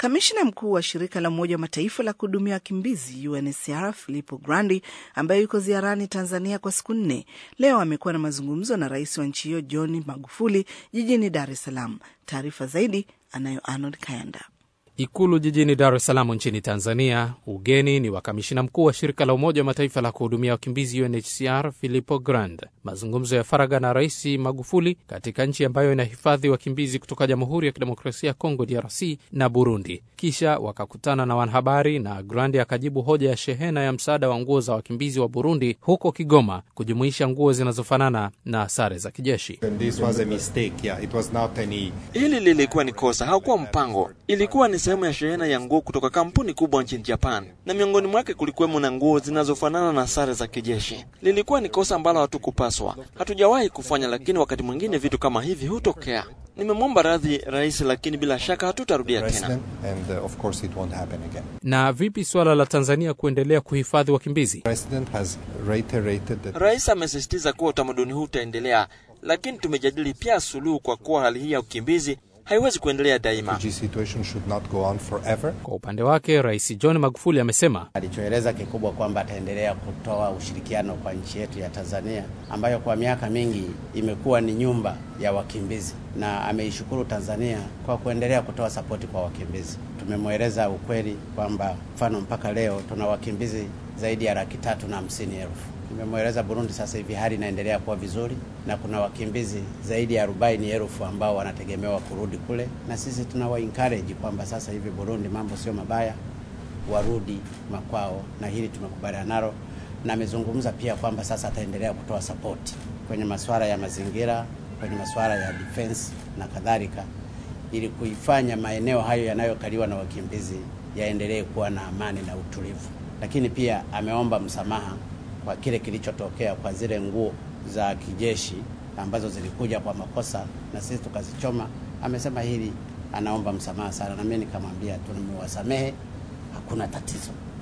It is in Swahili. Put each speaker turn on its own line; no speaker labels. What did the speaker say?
Kamishna mkuu wa shirika la Umoja wa Mataifa la kuhudumia wakimbizi UNHCR Filippo Grandi, ambaye yuko ziarani Tanzania kwa siku nne, leo amekuwa na mazungumzo na rais wa nchi hiyo John Magufuli jijini Dar es Salaam. Taarifa zaidi anayo Arnold Kayanda.
Ikulu jijini Dar es Salaam nchini Tanzania. Ugeni ni wa kamishina mkuu wa shirika la Umoja wa Mataifa la kuhudumia wakimbizi UNHCR Filippo Grandi. Mazungumzo ya faragha na Rais Magufuli katika nchi ambayo inahifadhi wakimbizi kutoka Jamhuri ya Kidemokrasia ya Kongo DRC na Burundi. Kisha wakakutana na wanahabari na Grandi akajibu hoja ya shehena ya msaada wa nguo za wakimbizi wa Burundi huko Kigoma kujumuisha nguo zinazofanana na sare za kijeshi.
Hili lilikuwa ni kosa, haukuwa mpango, ilikuwa ni sehemu ya shehena ya nguo kutoka kampuni kubwa nchini Japan, na miongoni mwake kulikuwemo na nguo zinazofanana na sare za kijeshi. Lilikuwa ni kosa ambalo hatukupaswa, hatujawahi kufanya, lakini wakati mwingine vitu kama hivi hutokea. Nimemwomba radhi rais, lakini bila shaka hatutarudia tena.
And, uh, of course it won't happen again.
Na vipi suala la Tanzania kuendelea kuhifadhi wakimbizi?
President has reiterated that
Rais amesisitiza kuwa utamaduni huu utaendelea, lakini tumejadili pia suluhu, kwa kuwa hali hii ya ukimbizi haiwezi kuendelea daima.
refugee situation should not go on forever.
Kwa upande wake, Rais John Magufuli amesema
alichoeleza kikubwa kwamba ataendelea kutoa ushirikiano kwa nchi yetu ya Tanzania ambayo kwa miaka mingi imekuwa ni nyumba ya wakimbizi, na ameishukuru Tanzania kwa kuendelea kutoa sapoti kwa wakimbizi. Tumemweleza ukweli kwamba mfano mpaka leo tuna wakimbizi zaidi ya laki tatu na hamsini elfu. Nimemweleza Burundi sasa hivi hali inaendelea kuwa vizuri na kuna wakimbizi zaidi ya arobaini elfu ambao wanategemewa kurudi kule, na sisi tunawa encourage kwamba sasa hivi Burundi mambo sio mabaya, warudi makwao, na hili tumekubaliana nalo, na amezungumza pia kwamba sasa ataendelea kutoa sapoti kwenye masuala ya mazingira, kwenye masuala ya defense na kadhalika, ili kuifanya maeneo hayo yanayokaliwa na wakimbizi yaendelee kuwa na amani na utulivu. Lakini pia ameomba msamaha kwa kile kilichotokea kwa zile nguo za kijeshi ambazo zilikuja kwa makosa na sisi tukazichoma. Amesema hili anaomba msamaha sana, na mimi nikamwambia tumewasamehe, hakuna tatizo.